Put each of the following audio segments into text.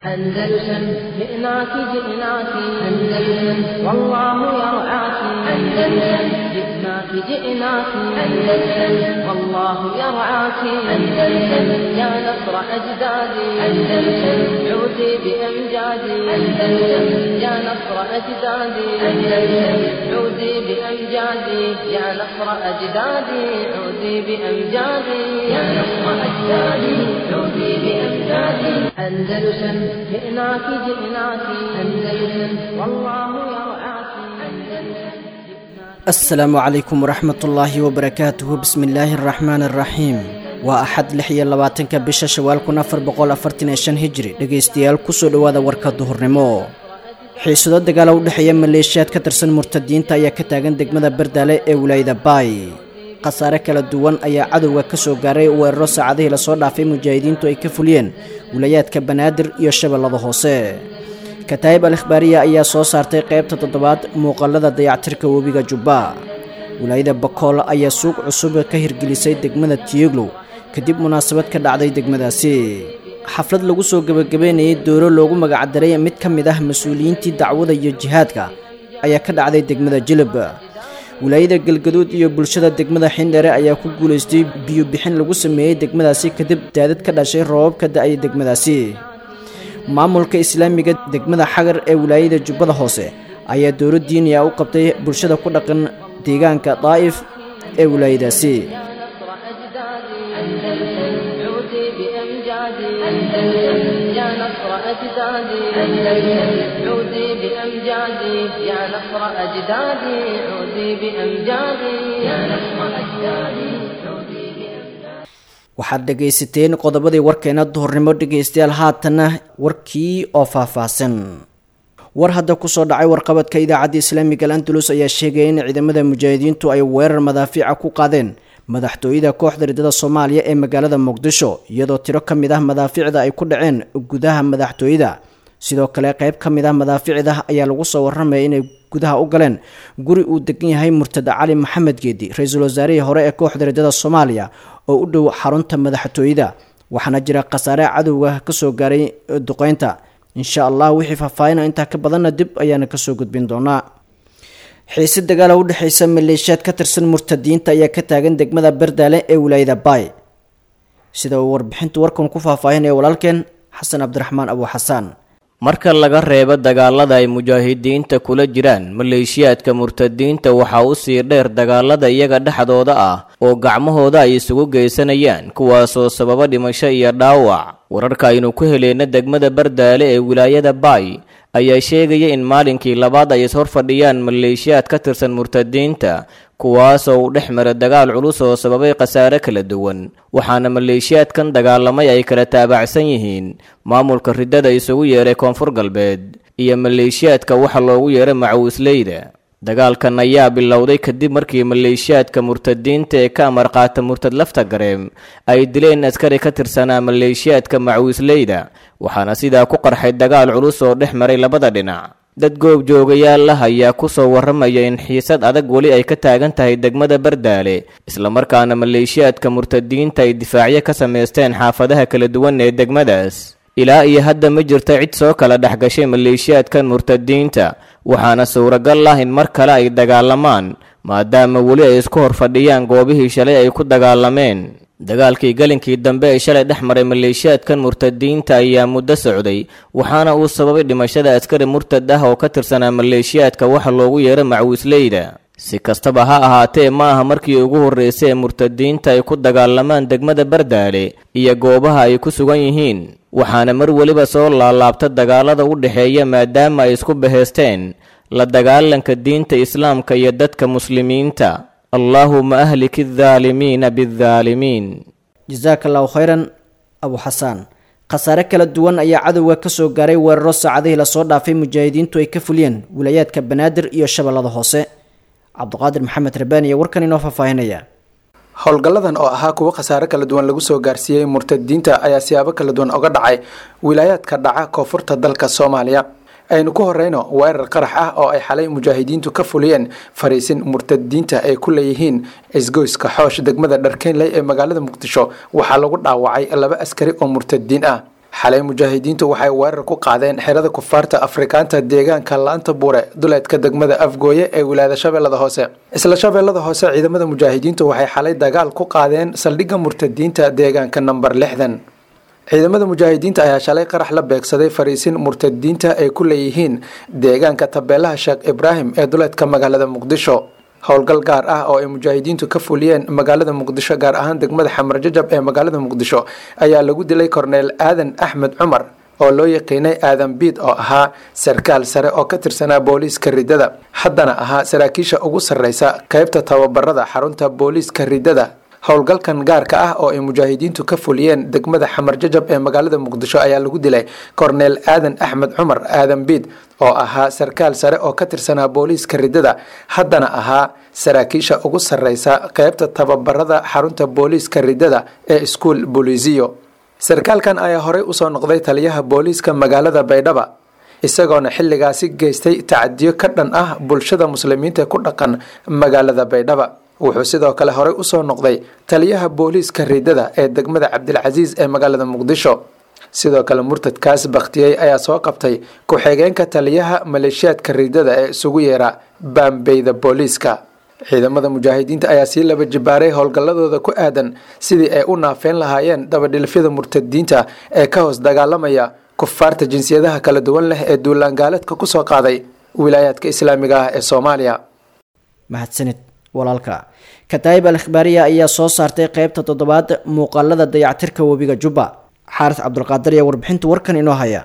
أندلسن جئناك جئناك أندلسن والله يرعاك أندلسن جئناك جئناك أندلسن والله يرعاك أندلسن يا نصر أجدادي أندلسن عودي بأمجادي أندلسن يا نصر أجدادي أندلسن عودي بأمجادي يا نصر أجدادي عودي بأمجادي يا نصر أجدادي عودي بأمجادي أندلسن جئناك جئناك أندلسن والله يرعاك أندلسن asalaamu calaykum waraxmat ullaahi wabarakaatuhu bismi illaahi araxmaani araxiim waa axad lix iyo labaatanka bisha shawaal kun afar boqol afartan iyo shan hijri dhegaystayaal kusoo dhowaada warka duhurnimo xiisado dagaala u dhexeeya maleeshiyaad ka tirsan murtadiinta ayaa ka taagan degmada bardaale ee wilaayada baay khasaare kala duwan ayaa cadowga ka soo gaaray weeraro saacadihii lasoo dhaafay mujaahidiintu ay ka fuliyeen wilayaadka banaadir iyo shabeellada hoose kataayib al ikhbaariya ayaa soo saartay qaybta toddobaad muuqaalada dayactirka webiga jubba wilaayada bakool ayaa suuq cusub ka hirgelisay degmada tiyoglow kadib munaasabad ka dhacday degmadaasi xaflad lagu soo gebagabeynayay dooro loogu magacdaray mid ka mid ah mas-uuliyiintii dacwada iyo jihaadka ayaa ka dhacday degmada jilib wilaayada galgaduud iyo bulshada degmada xindhere ayaa ku guulaystay biyo bixin lagu sameeyey degmadaasi kadib daadad ka dhashay roobab ka da-ay degmadaasi maamulka islaamiga degmada xagar ee wilaayada jubbada hoose ayaa dowlo diiniya u qabtay bulshada ku dhaqan deegaanka daa'if ee wilaayadaasi يا نصر أجدادي أندلسن عودي بأمجادي يا نصر أجدادي عودي بأمجادي يا نصر أجدادي عودي بأمجادي waxaad dhegaysateen qodobadii warkeena duhurnimo dhegaystayaal haatanna warkii oo faahfaahsan war hadda kusoo dhacay warqabadka idaacadda islaamiga al andalus ayaa sheegaya in ciidamada mujaahidiintu ay weerar madaafiica ku qaadeen madaxtooyada kooxda riddada soomaaliya ee magaalada muqdisho iyadoo tiro ka mid ah madaafiicda ay ku dhaceen gudaha madaxtooyada sidoo kale qayb ka mid ah madaafiicda ayaa lagu soo warramaya inay gudaha u galeen guri uu degan yahay murtada cali maxamed geedi ra-iisul wasaarihii hore ee kooxda riddada soomaaliya oo u dhow xarunta madaxtooyada waxaana jira khasaare cadowga kasoo gaaray duqeynta insha allah wixii faahfaahina intaa ka badanna dib ayaana kasoo gudbin doonaa xiise dagaala u dhexeysa maleeshiyaad ka tirsan murtadiinta ayaa ka taagan degmada bardaale ee wilaayada baay sida uu warbixinta warkan ku faahfaahinaya walaalkeen xasan cabdiraxmaan abu xasaan marka laga reebo dagaalada ay mujaahidiinta kula jiraan maleeshiyaadka murtadiinta waxaa u sii dheer dagaalada iyaga dhexdooda ah oo gacmahooda ay isugu geysanayaan kuwaasoo sababa dhimasho iyo dhaawac wararka aynu ku heleyna degmada bardaale ee wilaayada baay ayaa sheegaya in maalinkii labaad ay ishor fadhiyaan maleeshiyaad ka tirsan murtadiinta kuwaasoo uu dhex mara dagaal culus oo sababay khasaare kala duwan waxaana maleeshiyaadkan dagaalamay ay kala taabacsan yihiin maamulka riddada isugu yeeray koonfur galbeed iyo maleeshiyaadka waxa loogu yeeray macawisleyda dagaalkan ayaa bilowday kadib markii maleeshiyaadka murtadiinta ee ka amar qaata murtad lafta gareem ay dileen askari ka tirsanaa maleeshiyaadka macawisleyda waxaana sidaa ku qarxay dagaal culus oo dhex maray labada dhinac dad goob joogayaal ah ayaa ku soo warramaya in xiisad adag weli ay ka taagan tahay degmada bardaale islamarkaana maleeshiyaadka murtadiinta ay difaacyo ka samaysteen xaafadaha kala duwan ee degmadaas ilaa iyo hadda ma jirta cid soo kala dhex gashay maleeshiyaadkan murtadiinta waxaana suuragal ah in mar kale ay dagaalamaan maadaama weli ay isku hor fadhiyaan goobihii shalay ay ku dagaalameen dagaalkii galinkii dambe ee shalay dhex maray maleeshiyaadkan murtadiinta ayaa muddo socday waxaana uu sababay dhimashada askari murtad ah oo ka tirsanaa maleeshiyaadka waxa loogu yeeray macawisleyda si kastaba ha ahaatee ma aha markii ugu horreysay ee murtadiinta ay ku dagaalamaan degmada bardaale iyo goobaha ay ku sugan yihiin waxaana mar weliba soo laalaabta dagaalada u dhexeeya maadaama ay isku bahaysteen la dagaalanka diinta islaamka iyo dadka muslimiinta allaahuma ahliki aldaalimiina bialdaalimiin jasaaka allahu khayran abu xasaan khasaare kala duwan ayaa cadowga ka soo gaaray weeraro saacadihii lasoo dhaafay mujaahidiintu ay ka fuliyeen wilayaadka banaadir iyo shabeellada hoose cabdiqaadir maxamed rabaan iyo warkan inoo faahfaahinaya howlgalladan oo ahaa kuwo khasaare kala duwan lagu soo gaarsiiyey murtadiinta ayaa siyaabo kala duwan oga dhacay wilaayaadka dhaca koonfurta dalka soomaaliya aynu ku horeyno weerar qarax ah oo ay xalay mujaahidiintu ka fuliyeen fariisin murtadiinta ay ku leeyihiin isgoyska xoosh degmada dharkeynley ee magaalada muqdisho waxaa lagu dhaawacay laba askari oo murtadiin ah xalay mujaahidiintu waxay weerar ku qaadeen xerada kufaarta afrikaanta deegaanka laanta buure duleedka degmada afgooye ee wilaayada shabeellada hoose isla shabeellada hoose ciidamada mujaahidiintu waxay xalay dagaal ku qaadeen saldhigga murtadiinta deegaanka namber lixdan ciidamada mujaahidiinta ayaa shalay qarax la beegsaday fariisin murtadiinta ay ku leeyihiin deegaanka tabeelaha sheekh ibraahim ee duleedka magaalada muqdisho howlgal gaar ah oo ay mujaahidiintu ka fuliyeen magaalada muqdisho gaar ahaan degmada xamar jajab ee magaalada muqdisho ayaa lagu dilay korneel aadan axmed cumar oo loo yaqiinay aadan biid oo ahaa sarkaal sare oo ka tirsanaa booliiska ridada haddana ahaa saraakiisha ugu sarreysa qeybta tababarada xarunta booliiska ridada howlgalkan gaarka ah oo ay mujaahidiintu ka fuliyeen degmada xamar jajab ee magaalada muqdisho ayaa lagu dilay korneel aadan axmed cumar aadan biid oo ahaa sarkaal sare oo ka tirsanaa booliiska ridada haddana ahaa saraakiisha ugu sarreysa qeybta tababarada xarunta booliiska ridada ee iskuol bolisiyo sarkaalkan ayaa horey usoo noqday taliyaha booliiska magaalada baydhaba isagoona xilligaasi geystay tacadiyo ka dhan ah bulshada muslimiinta ku dhaqan magaalada baydhaba wuxuu sidoo kale horey usoo noqday taliyaha booliiska ridada ee degmada cabdilcasiis ee magaalada muqdisho sidoo kale murtadkaas bakhtiyey ayaa soo qabtay ku-xigeenka taliyaha maleeshiyaadka ridada ee isugu yeera baambeyda booliiska ciidamada mujaahidiinta ayaa sii laba jibaaray howlgalladooda ku aadan sidii ay u naafeyn lahaayeen dabadhilfyada murtadiinta ee ka hoos dagaalamaya kufaarta jinsiyadaha kala duwan leh ee duulaangaaleedka kusoo qaaday wilaayaadka islaamiga ah ee soomaaliya mahadsanid walaalka kataayib al ikhbaariya ayaa soo saartay qeybta toddobaad muuqaalada dayactirka webiga jubba xaaris cabdulqaadir ayaa warbixinta warkan inoo haya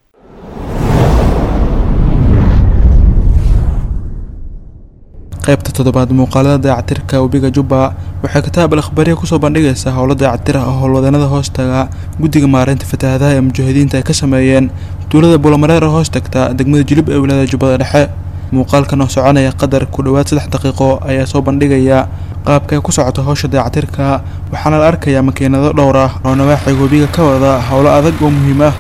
qaybta toddobaad muuqaalada dayactirka webiga jubba waxay kitaab al akhbaariya kusoo bandhigaysaa howlo dayactir ah oo howlwadeenada hoostaga guddiga maareynta fatahaadaha ee mujaahidiinta ay ka sameeyeen tuulada buulamareer hoos tagta degmada jilib ee wilaayada jubbada dhexe muuqaalkan oo soconaya qadar ku dhowaad saddex daqiiqo ayaa soo bandhigaya qaabka ay ku socoto howsha dayactirka waxaana la arkayaa makiinado dhowr ah oo nawaaxiga webiga ka wada howlo adag oo muhiim ah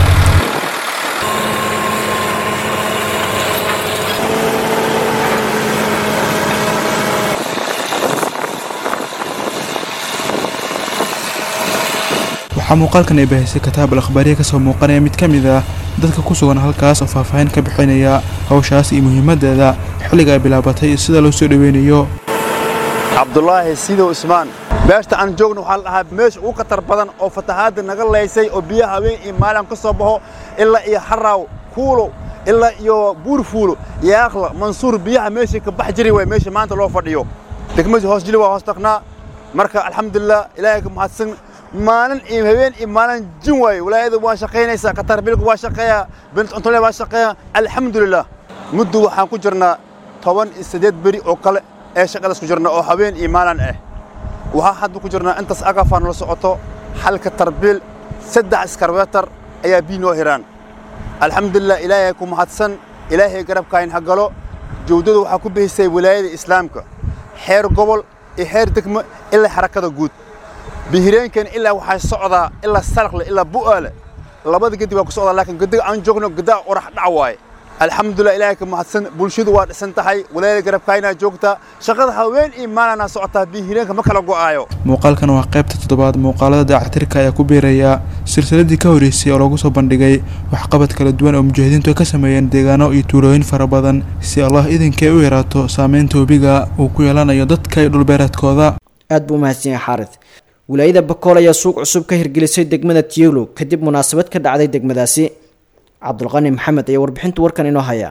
waxaa muuqaalkan ay bahisay kitaab al akhbaariya kasoo muuqanaya mid ka mid ah dadka ku sugan halkaas oo faahfaahin ka bixinaya hawshaas iyo muhiimadeeda xilliga ay bilaabatay iyo sida loo soo dhoweynayo cabdulaahi sidow ismaan meeshta aan joogno waxaa la dhahaa meesha ugu khatar badan oo fatahaadda naga laysay oo biyaha haween iyo maalin ka soo baxo ilaa iyo xaraaw kuulow ilaa iyo buurfuulo yaaqla mansuur biyaha meeshii ka bax jiri waay meesha maanta loo fadhiyo degmadii hoos jili waa hoos tagnaa marka alxamdulilah ilaahay ka mahadsan maalin iyo habeen iyo maalin jin waaye walaayada waa shaqaynaysaa katarbilku waa shaqeeyaa bint cuntole waa shaqeeyaa alxamdulilah muddo waxaan ku jirnaa toban iyo siddeed beri oo kale ee shaqadaas ku jirna oo habeen iyo maalin ah waxaa hadda ku jirnaa intaas agafaan la socoto halka tarbiil saddex iskarbeetar ayaa bii noo hiraan alxamdulilah ilaahay ku mahadsan ilaahay garabkaayin ha galo jawdada waxaa ku bihisay walaayada islaamka xeer gobol iyo xeer degmo ilaa xarakada guud bihireenkan ilaa waxaa socdaa ilaa sarqle ilaa bu'aale labada gedi waa ku socdaa laakiin gediga aan joogno gedaa orax dhac waaye alxamdulilah ilaahay ka mahadsan bulshadu waa dhisan tahay walaayada garabkaayinaa joogtaa shaqada haween iyo maalinaa socotaa bihireenka ma kala go'aayo muuqaalkan waa qaybta toddobaad muuqaalada dayactirka ayaa ku biiraya silsiladii ka horreysay oo lagu soo bandhigay waxqabad kala duwan oo mujaahidiintu ay ka sameeyeen deegaano iyo tuulooyin fara badan si allah idinkay u yaraato saameynta webiga uu ku yeelanayo dadka iyo dhulbeereedkooda aad buu umahadsan yahay xaarid wilaayada bakool ayaa suuq cusub ka hirgelisay degmada tiyolo kadib munaasabad ka dhacday degmadaasi cabdulqani maxamed ayaa warbixinta warkan inoo haya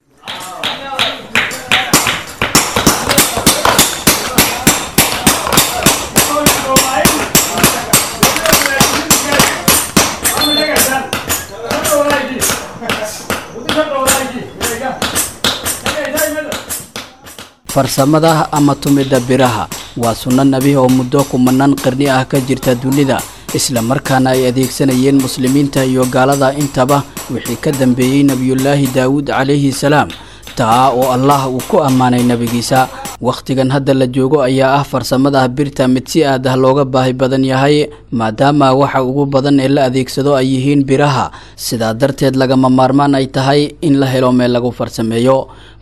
farsamada ama tumidda biraha waa sunno nebi oo muddo kumanaan qarni ah ka jirta dunida isla markaana ay adeegsanayeen muslimiinta iyo gaalada intaba wixii ka dambeeyey nebiyullaahi daawuud calayhi salaam taa oo allah uu ku ammaanay nebigiisa wakhtigan hadda la joogo ayaa ah farsamada birta mid si aad ah looga baahi badan yahay maadaama waxa ugu badan ee la adeegsado ay yihiin biraha sidaa darteed lagama maarmaan ay tahay in la helo meel lagu farsameeyo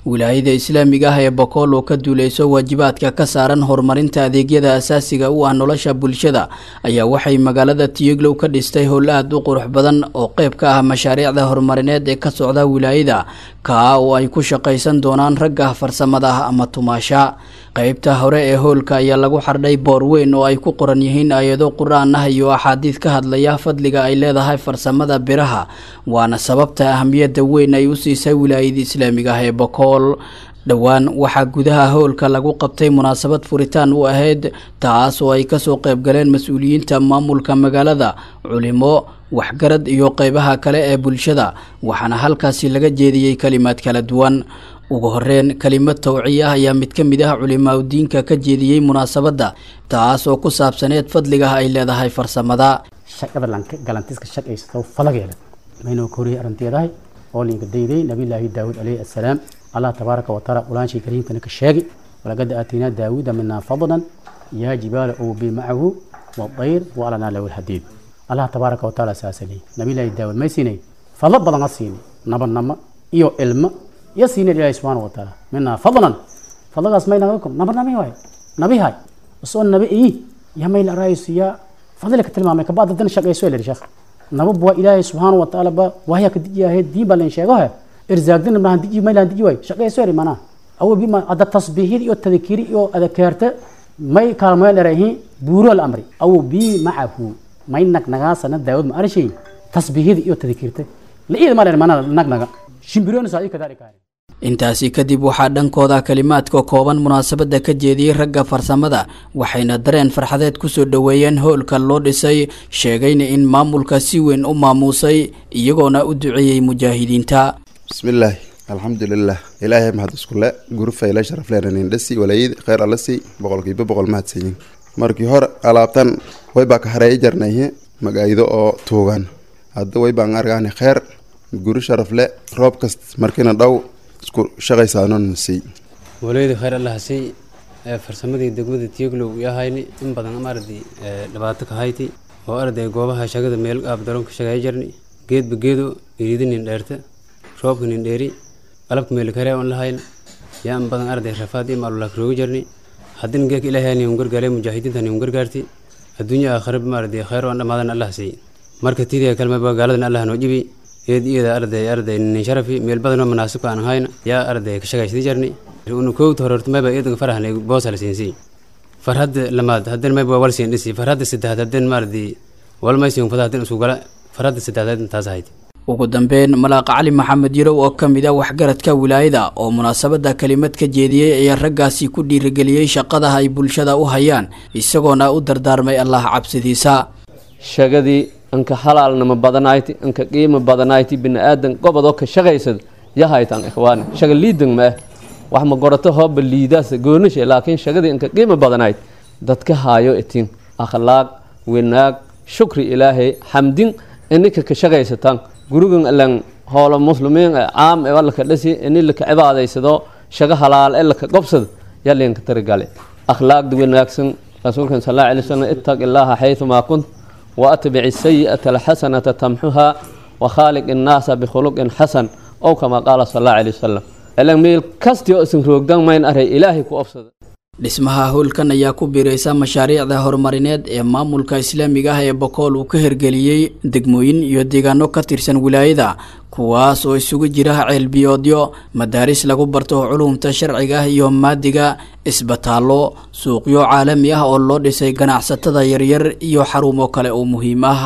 wilaayada islaamiga ah ee bokool oo ka duuleyso waajibaadka ka saaran horumarinta adeegyada asaasiga u ah nolosha bulshada ayaa waxay magaalada tiyeglow ka dhistay howl aad u qurux badan oo qeyb ka ah mashaariicda horumarineed ee ka socda wilaayada kaa oo ay ku shaqaysan doonaan ragga farsamada ah ama tumaasha qeybta hore ee howlka ayaa lagu xardhay boor weyn oo ay ku qoran yihiin aayado qur-aan ah iyo axaadiid ka hadlaya fadliga ay leedahay farsamada biraha waana sababta ahamiyadda weyn ay u siisay wilaayada islaamiga ah ee bokool dhowaan waxaa gudaha howlka lagu qabtay munaasabad furitaan u ahayd taas oo ay kasoo qeybgaleen mas-uuliyiinta maamulka magaalada culimo waxgarad iyo qeybaha kale ee bulshada waxaana halkaasi laga jeediyey kalimaad kala duwan ugu horeyn kelimad tawciya ah ayaa mid ka mid ah culimaadudiinka ka jeediyey munaasabadda taas oo ku saabsaneed fadliga ay leedahay farsamada shaqada galantiska shaqaysato falageeda maynoo koriyay arrinteedahay oo linka dayday nabiyullaahi daawud calayhi assalaam allah tabaaraka wa taala quraanshii kariimkana ka sheegi walaqad aataynaa daawuuda minaa fadlan yaa jibaala awbi macahu wadayr waalanaa lahu lhadiid allah tabaaraka wa taala saasali nabiyullaahi daawud may siinay fadlo badan ha siini nabadnamo iyo ilmo iyo siinay ilaahi subxaana wa taala minaa fadlan fadlagaas may nagakom nabadnami waay nabihay usoo nabi ii yaa may la raayso yaa fadli ka tilmaamay kabacda dan shaqayso la sheekh nabab waa ilaahay subxaana wa tacaala ba wahya ka dijiyahay diin baa leen sheego he irzaagdina mahan diji may laan diji waay shaqayso eri manaa awo bima ada tasbiihid iyo tadkiri iyo adakaarta may kaalmoya dherayihiin buuro la amri awo bi macahu may nagnagaasana daawad ma arshay tasbiihid iyo tadkirta liida ma dher manaa nagnaga shimbirona saa kadaalika intaasi kadib waxaa dhankooda kalimaadka kooban munaasabadda ka jeediyey ragga farsamada waxayna dareen farxadeed kusoo dhoweeyeen howlka loo dhisay sheegayna in maamulka si weyn u maamuusay iyagoona u duceeyey mujaahidiinta bismillaahi alxamdulilah ilaahay mahad iskule gurufayla sharafleenanindhasi walayid kheyr alasi boqolkiiba boqol mahadsanyin markii hore alaabtan waybaa ka hareey jarnayhe magaydo oo tuugan hadda waybaan argaani kheyr guri sharafle roob kast markina dhow isku shaqaysaanonsiy waleyda kheyr allahasay farsamadii degmada tiyaglow iyo hayni in badan ama arday dhibaato ka hayti oo arday goobaha shagada meel aab daroonka shagaya jarni geedba geedo iriidi nin dheerta roobka nin dheeri alabka meel kare on lahayn yaa in badan arday rafaad iyo maalulak roogi jarni haddina geeka ilaahay ni un gargaale mujaahidiinta ni un gargaarti adduunya aakhirab ma arday kheyr on dhamaadan allah say marka tidiya kalmaba gaaladan allah noo jibi eed iyada arday arday nin sharafi meel badanoo munaasibka aan hayn yaa arday ka shagaysadi jarni unu koowta hororta mayba iyadan farahan boosa la siinsi farhadda lamaad haddana mayba wal siin dhisi farhadda saddexaad haddana maardi wal maysiin fada haddana isku gala farhadda saddexaad intaas ahayd ugu dambeyn malaaqa cali maxamed yarow oo ka mid ah waxgaradka wilaayada oo munaasabadda kelimad ka jeediyey ayaa raggaasi ku dhiirigeliyey shaqada ay bulshada u hayaan isagoona u dardaarmay allah cabsidiisa shagadii anka halaalnama badanayti anka qiimo badanayti biniaadan gobodoo ka shaqaysad yahaytan ikhwaani shaga liidan ma ah wax ma gorato hooba liidaas goonashe laakiin shagadii anka qiimo badanayd dadka haayo itin akhlaaq wanaag shukri ilaahay xamdin ininka ka shaqaysataan gurigan alan hoola muslimiin caam ee laka dhasi ini laka cibaadaysado shaga halaal ee laka gobsad yalinka tarigale akhlaaqda wanaagsan rasuulkan sal alla alay wasalam ittaq illaaha xayثumaa kunt وأتبع السيئة الحسنة تمحها وخالق الناس بخلق حسن أو كما قال صلى الله عليه وسلم إلان ميل كاستي أسن روغدان ماين أري إلهي كو أفسد dhismaha howlkan ayaa ku biiraysa mashaariicda horumarineed ee maamulka islaamiga ah ee bokool uu ka hirgeliyey degmooyin iyo deegaano ka tirsan wilaayada kuwaas oo isugu jira ceelbiyoodyo madaaris lagu barto culumta sharciga ah iyo maadiga isbitaallo suuqyo caalami ah oo loo dhisay ganacsatada yaryar iyo xarumo kale oo muhiim ah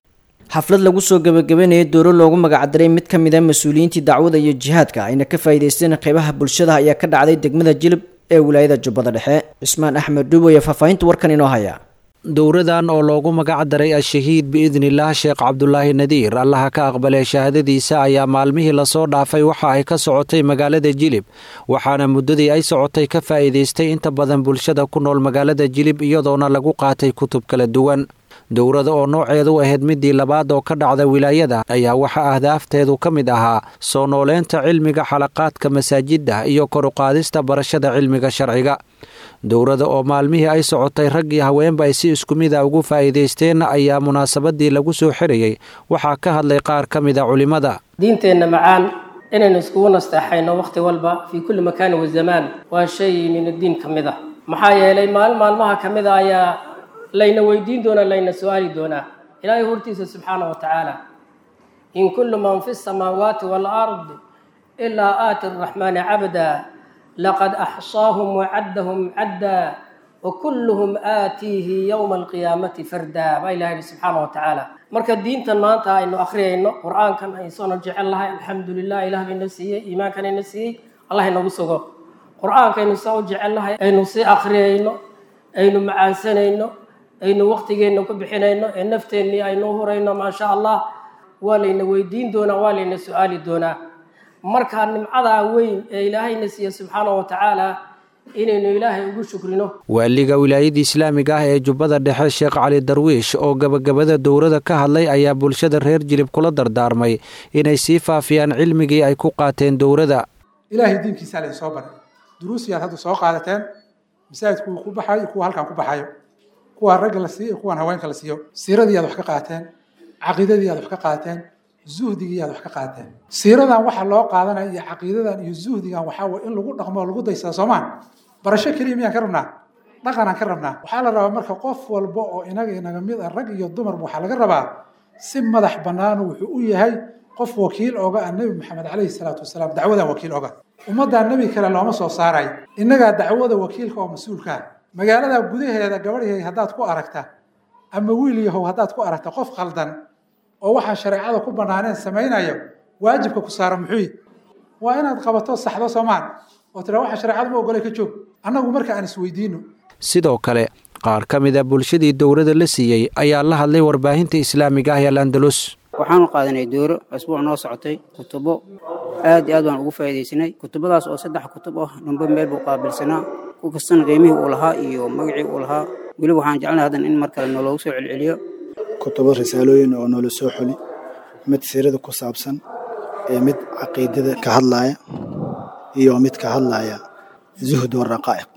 xaflad lagu soo gabagabeynayay dooro loogu magacdaray mid ka mid a mas-uuliyiintii dacwada iyo jihaadka ayna ka faa'iidaysteen qeybaha bulshada ayaa ka dhacday degmada jilib ee wilaayada jubbada dhexe cismaan axmed dhuuboye faahfaahinta warkan inoo haya dowradan oo loogu magac daray al-shahiid biidnillaah sheekh cabdulaahi nadiir allaha ka aqbalay shahaadadiisa ayaa maalmihii lasoo dhaafay waxa ay ka socotay magaalada jilib waxaana muddadii ay socotay ka faa'iidaystay inta badan bulshada ku nool magaalada jilib iyadoona lagu qaatay kutub kala duwan dowrada oo nooceedu ahayd midii labaad oo ka dhacda wilaayada ayaa waxaa ahdaafteedu ka mid ahaa soo nooleynta cilmiga xalaqaadka masaajidda iyo koruqaadista barashada cilmiga sharciga dowrada oo maalmihii ay socotay raggii haweenba ay si isku mid a ugu faa'iidaysteen ayaa munaasabadii lagu soo xirayey waxaa ka hadlay qaar ka mid a culimmada diinteenna macaan inaynu iskugu nasteexayno wakhti walba fii kulli makaani wazamaan waa shay min addiin ka mid ah maxaa yeelay maalin maalmaha ka mid a ayaa layna weydiin doonaa layna su-aali doonaa ilaahay hortiisa subxaana wa tacaala in kullu man fi samaawaati waalard ilaa aati araxmaani cabda laqad axsaahum wacaddahum cadda wakulluhum aatiihi yowma alqiyaamati farda baa ilaha yihi subxaana wa tacaala marka diintan maanta aynu akhriyayno qur-aankan aysoona jecel lahay alxamdulilah ilah bayna siiyey iimaankanayna siiyey allah inagu sugo qur-aankaynu saa u jecel lahay aynu sii akhriyayno aynu macaansanayno aynu waqtigeenna ku bixinayno ee nafteennii aynu u hurayno maasha allah waa layna weydiin doonaa waa layna su-aali doonaa marka nimcadaa weyn ee ilaahayna siiya subxaana wa tacaala inaynu ilaahay ugu shukrino waaliga wilaayada islaamiga ah ee jubbada dhexe sheekh cali darwiish oo gabagabada dowrada ka hadlay ayaa bulshada reer jilib kula dardaarmay inay sii faafiyaan cilmigii ay ku qaateen dowrada ilaahay diinkiisaa laydin soo baray duruusiyaad hadda soo qaadateen masaajidku ku baxayo kuwa halkan ku baxayo kuwa ragga la siiyo iyo kuwan haweenka la siiyo siiradii aad wax ka qaateen caqiidadii aad wax ka qaateen zuhdigii aad wax ka qaateen siiradan waxa loo qaadanaya iyo caqiidadan iyo zuhdigan waxaa way in lagu dhaqmo lagu daysada soomaan barasho keliya miyaan ka rabnaa dhaqanaan ka rabnaa waxaa la rabaa marka qof walba oo inaga inaga mid ah rag iyo dumarba waxaa laga rabaa si madax bannaan wuxuu u yahay qof wakiil oga ah nebi maxamed calayhi salaatu wasalaam dacwadan wakiil oga ummaddaa nebi kale looma soo saaray innagaa dacwada wakiilka oo mas-uulkaa magaalada gudaheeda gabadhyahay haddaad ku aragta ama wiil yahow haddaad ku aragta qof khaldan oo waxaa shareecada ku bannaaneen samaynayo waajibka ku saara muxuu waa inaad qabato saxdo soomaan oo tira waxa shareecadu ma ogolay ka joog annagu marka aan isweydiino sidoo kale qaar ka mid a bulshadii dowrada la siiyey ayaa la hadlay warbaahinta islaamiga ah ee landalus waxaanu qaadanay dooro asbuuc noo socotay kutubo aad iyo aad baan ugu faa'iidaysanay kutubadaas oo saddex kutub ah dhumbe meel buu qaabilsanaa ku kastana qiimihii uu lahaa iyo magacii uu lahaa weliba waxaan jecelnay haddan in mar kale nooloogu soo celceliyo kutubo risaalooyin oo noola soo xuli mid siirada ku saabsan ee mid caqiidada ka hadlaaya iyo mid ka hadlaaya zuhd waraqaa'iq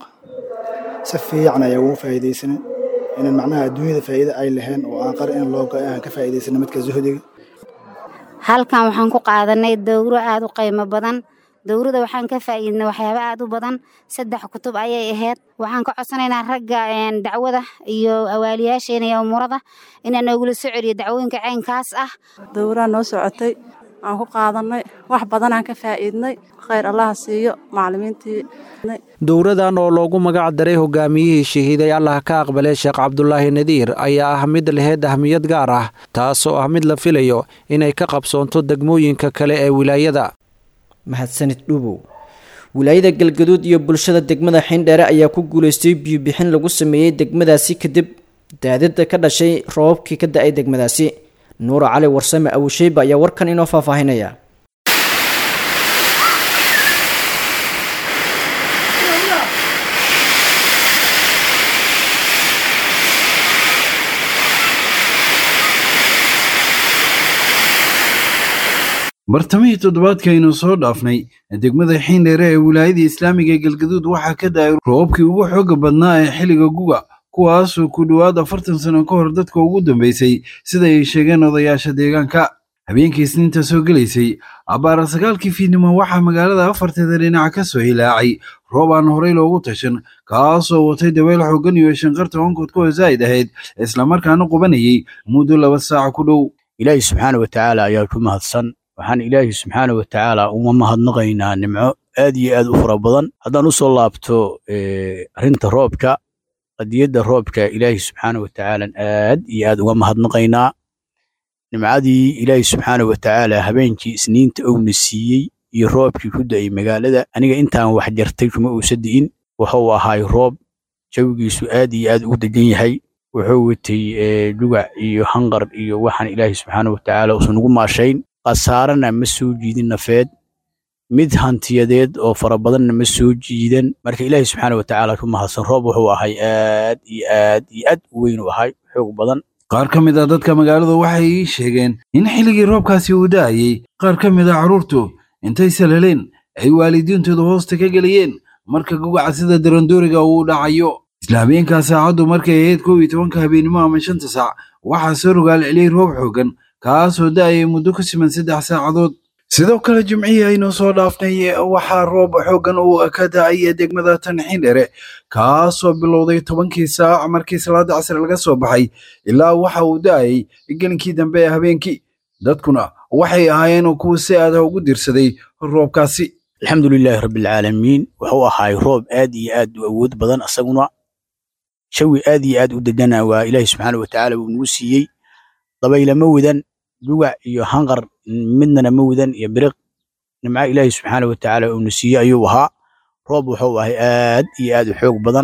si fiican ayaa ugu faa'iidaysanay inaan macnaha adduunyada faa'iida ay lahayn oo aan qar in loo go aan ka faa'iidaysana midka zuhdiga halkan waxaan ku qaadanay dowro aad u qiimo badan dowrada waxaan ka faa'iidnay waxyaabo aad u badan saddex kutub ayay ahayd waxaan ka codsanaynaa ragga dacwada iyo awaaliyaasheena iyo umurada inaa noogula soo celiyo dacwooyinka caynkaas ah dowraa noo socotay aan ku qaadanay wax badanaan ka faa'iidnay khayr allaha siiyo macallimiintii dowradan oo loogu magac daray hogaamiyihii shahiiday allah ka aqbalay sheekh cabdulaahi nadiir ayaa ah mid laheyd ahmiyad gaar ah taasoo ah mid la filayo inay ka qabsoonto degmooyinka kale ee wilaayada mahadsanid dhuubow wilaayada galgaduud iyo bulshada degmada xindheere ayaa ku guulaystay biyubixin lagu sameeyey degmadaasi kadib daadada ka dhashay roobabkii ka da-ay degmadaasi nuura cali warsame awusheyba ayaa warkan inoo faahfaahinaya bartamihii toddobaadkaaynu soo dhaafnay degmada xiindheere ee wilaayada islaamiga ee galgaduud waxaa ka da-ay roobabkii ugu xooga badnaa ee xilliga guga kuwaasoo ku dhowaad afartan sano ka hor dadka ugu dambeysay sida ay sheegeen odayaasha deegaanka habeenkii isniinta soo gelaysay abbaara sagaalkii fiidnimo waxaa magaalada afarteeda dhinac ka soo hilaacay roob aan horey loogu tashan kaasoo watay dabeyl xooggan iyo shanqarta onkodka oo zaa'id ahayd islamarkaana qubanayay muddo laba saac ku dhow ilaahi subxaana wa tacaala ayaa ku mahadsan waxaan ilaahi subxaana wa tacaala uma mahadnaqaynaa nimco aad iyo aad u fara badan haddaan u soo laabto arrinta roobka qadiyadda roobka ilaahi subxaana wa tacaala aad iyo aad uga mahadnaqaynaa nimcadii ilaahi subxaana wa tacaala habeenkii isniinta owna siiyey iyo roobkii ku da'ay magaalada aniga intaan wax jartay kuma uusa di'in wuxuu ahaay roob jawigiisu aad iyo aad ugu degan yahay wuxuu watay dugac iyo hanqar iyo waxaan ilaahi subxaana wa tacaala uusan ugu maashayn khasaarana ma soo jiidin nafeed mid hantiyadeed oo fara badanna ma soo jiidan marka ilaahi subxaana wa tacaala ku mahadsan roob wuxuu ahay aad iyo aad iyo aad u weyn u ahay xoog badan qaar ka mid ah dadka magaaladu waxay ii sheegeen in xilligii roobkaasi uu da'ayey qaar ka mid ah carruurtu intay salaleen ay waalidiintooda hoosta ka gelayeen marka gugaca sida darandooriga uu dhacayo isla habeenkaa saacaddu markay ahayd kow iyo tobanka habeennimo ama shanta saac waxaa soo rogaal celiyey roob xooggan kaasoo da'ayay muddo ku siman saddex saacadood sidoo kale jimcihii aynu soo dhaafnay waxaa roob xooggan uu ka da-ay degmada tanxiindhere kaasoo bilowday tobankii saac markii salaada casri laga soo baxay ilaa waxa uu da-ayay gelinkii dambe ee habeenkii dadkuna waxay ahaayeen kuwa si aada ugu dirsaday roobkaasi alxamdulilaahi rabbilcaalamiin wuxuu ahaay roob aad iyo aad u awood badan asaguna jawi aad iyo aad u degana waa ilaahi subxaana watacaala uu nagu siiyey dabaylama wadan dugac iyo hanqar midnana ma wadan iyo biriq nimca ilaahi subxaana watacaala uuna siiyey ayuu ahaa roob wuxuu ahay aad iyo aad u xoog badan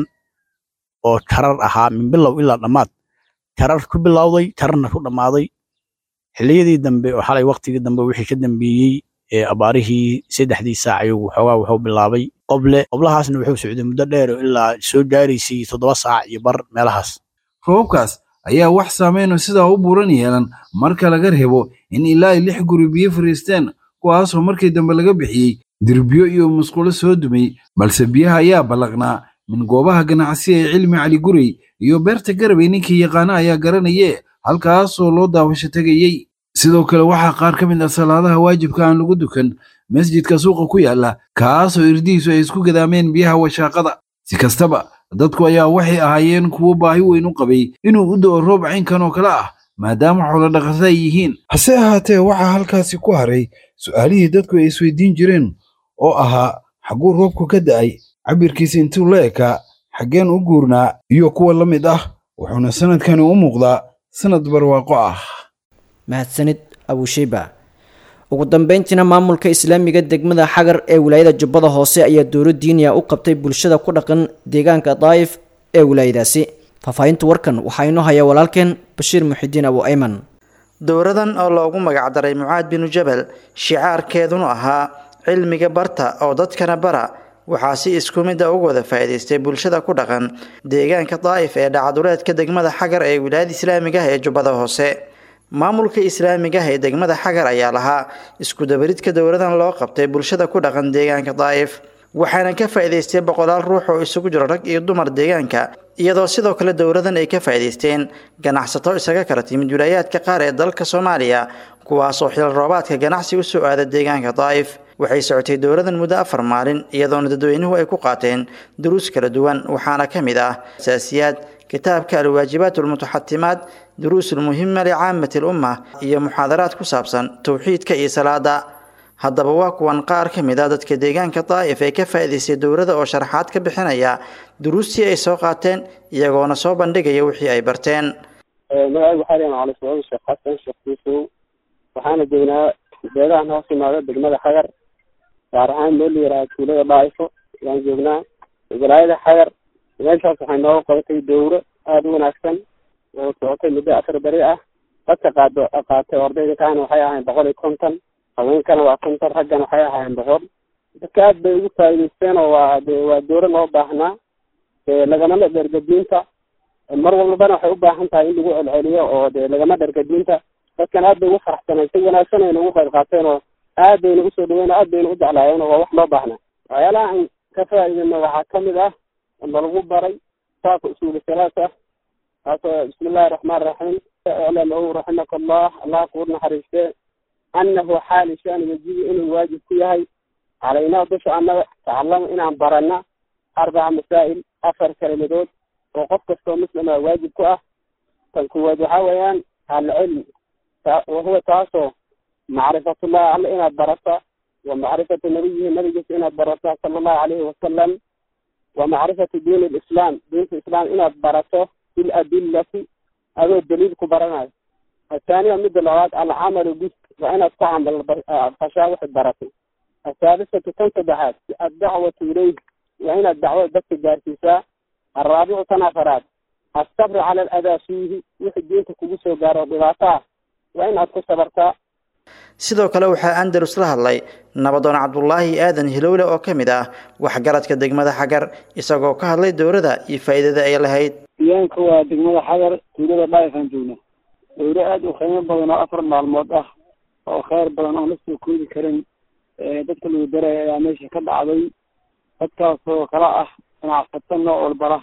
oo tarar ahaa min bilow ilaa dhammaad tarar ku bilowday tararna ku dhammaaday xilliyadii dambe oo xalay waktigii dambe wixii ka dambeeyey ee abaarihii saddexdii saac ayuu xoogaa wuxuu bilaabay qoble qoblahaasna wuxuu socday muddo dheer oo ilaa soo gaaraysay toddoba saac iyo bar meelahaas roobkaas ayaa wax saameynoo sidaa u buuran yeelan marka laga reebo in ilaa ay lix guri biyo fariisteen kuwaasoo markii dambe laga bixiyey dirbiyo iyo musqulo soo dumay balse biyaha ayaa ballaqnaa min goobaha ganacsi ee cilmi cali gurey iyo beerta garabay ninkii yaqaana ayaa garanaye halkaasoo loo daawasho tegayey sidoo kale waxaa qaar ka mid ah salaadaha waajibka aan lagu dukan masjidka suuqa ku yaala kaasoo irdihiisu ay isku gadaameen biyaha washaaqada si kastaba dadku ayaa waxay ahaayeen kuwo baahi weyn u qabay inuu u da'o roob caynkan oo kale ah maadaama xoolo dhaqato ay yihiin hase ahaatee waxaa halkaasi ku haray su'aalihii dadku ay isweydiin jireen oo ahaa xagguu roobku ka da'ay cabirkiisa intuu la ekaa xaggeen u guurnaa iyo kuwa la mid ah wuxuuna sanadkani u muuqdaa sanad barwaaqo ah mahadsanid abusheyba ugu dambeyntiina maamulka islaamiga degmada xagar ee wilaayada jubbada hoose ayaa dowlo diiniya u qabtay bulshada ku dhaqan deegaanka daa'if ee wilaayadaasi faahfaahinta warkan waxaa inoo haya walaalkeen bashiir muxidiin abu ayman dowradan oo loogu magacdaray mucaad binu jabal shicaarkeeduna ahaa cilmiga barta oo dadkana bara waxaa si isku mid a uga wada faa'iidaystay bulshada ku dhaqan deegaanka daa'if ee dhacaduleedka degmada xagar ee wilaayada islaamiga ah ee jubbada hoose maamulka islaamiga ah ee degmada xagar ayaa lahaa iskudabaridka dowladan loo qabtay bulshada ku dhaqan deegaanka daa'if waxaana ka faa'iidaystay boqolaal ruux oo isugu jiro rag iyo dumar deegaanka iyadoo sidoo kale dowladan ay ka faa'iidaysteen ganacsato isaga kala timid wilaayaadka qaar ee dalka soomaaliya kuwaasoo xil roobaadka ganacsi u soo aada deegaanka daa'if waxay socotay dowladan muddo afar maalin iyadoona dadweynuhu ay ku qaateen duruus kala duwan waxaana ka mid ah asaasiyaad kitaabka alwaajibaat almutaxatimaat duruus almuhima licaamati lumma iyo muxaadaraad ku saabsan towxiidka iyo salaada haddaba waa kuwan qaar ka mid a dadka deegaanka daa'if ee ka faa'iidaystay dowladda oo sharaxaad ka bixinaya duruustii ay soo qaateen iyagoona soo bandhigaya wixii ay barteen magacaygu waxaa leeyahay macalin suuud sheekh xasan sheekh yuusuf waxaana joognaa beedahan hoos imaada degmada xagar gaar ahaan meel la yihaaha tuulada dhaa'ifo ayaan joognaa walaayada xagar meeshaas waxay nooga qabatay dowro aada u wanaagsan oo socotay muddo afar beri ah dadka qaado qaatay ardayda kaana waxay ahayn boqol iyo konton haweenkana waa konton raggana waxay ahaayeen boqol dadka aad bay ugu faa'iidaysteen oo waa de waa dowro loo baahnaa lagamana dhergadiinta mar walbana waxay u baahan tahay in lagu celceliyo oo de lagama dhergadiinta dadkan aad bay ugu faraxsaneen si wanaagsan ayna ugu qayb qaateen oo aad bayna usoo dhaweyn aad bayna u jeclaayeen oo waa wax loo baahnaa waxyaalaha aan ka faa'iidayna waxaa kamid ah ama lagu baray kitaabka usuuli salaasa kaasoo bismi illahi raxmaan raxiim iclam ow raximaka allah allah kuu naxariiste annahu xaali shan yajibu inuu waajib ku yahay calaynaa dusha annaga tacalamo inaan barana arbaca masaa'il afar kelimadood oo qof kastoo muslima waajib ku ah tan kuwaad waxaa weeyaan alcilm wahuwa taasoo macrifatullah alle inaad barata wa macrifatu nabiyihi nabigiisa inaad barata sala allahu calayhi wasalam wa macrifatu diin lislaam diinta islaam inaad barato biladillati adoo daliil ku baranayo athaaniya midda labaad alcamalu bis waa inaad ku camal fashaa waxaad baratay athaalisatu tan saddexaad addacwatu ilayh waa inaad dacwada dadka gaarsiisaa alraabicu tan afaraad asabru cala aladaa fiihi wixii diinta kugu soo gaaro dhibaato ah waa inaad ku sabartaa sidoo kale waxaa andalus la hadlay nabadoon cabdulaahi aadan hilowle oo ka mid ah waxgaradka degmada xagar isagoo ka hadlay dowladda iyo faa'iidada ay lahayd deegaanka waa degmada xagar tuulada dhaayifaan joognaa dowlo aada u qiimo badan oo afar maalmood ah oo kheyr badan oon la soo koodi karin dadka lagu daraya ayaa meesha ka dhacday dadkaasoo kala ah ganacsato nooc walbala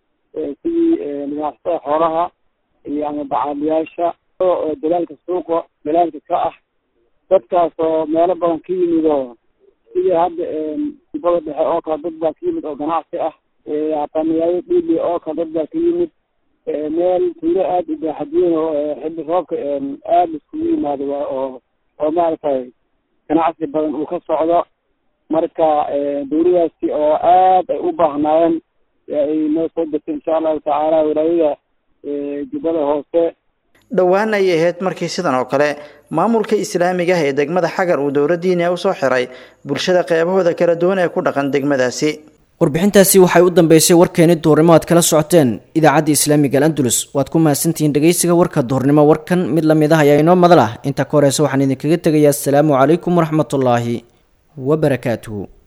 sidii ganacsatada xoolaha iyo ama bacaaliyaasha dalaalka suuqa dalaalka ka ah dadkaas oo meelo badan ka yimid oo sidii hadda dibada dhexe oo kale dad baa ka yimid oo ganacsi ah hataa magaalada dhiili oo kale dad baa ka yimid meel tuulo aada u baaxadweyn oo xilli roobka aada iskugu yimaado waa oo oo maaragtay ganacsi badan uu ka socdo marka dawladaasi oo aad ay u baahnaayeen ay noo soo degtay insha allahu tacaala walaayada jubbada hoose dhowaan ayay ahayd markii sidan oo kale maamulka islaamiga ah ee degmada xagar uu dowladdiina usoo xiray bulshada qeybahooda kala duwan ee ku dhaqan degmadaasi warbixintaasi waxay u dambeysay warkeeni duhurnimo aad kala socoteen idaacadda islaamiga al andalus waad ku mahadsantihiin dhegeysiga warka duhurnimo warkan mid lamid ah ayaa inoo madal ah inta ka horeysa waxaan idinkaga tegayaa asalaamu calaykum waraxmatullaahi wabarakaatuhu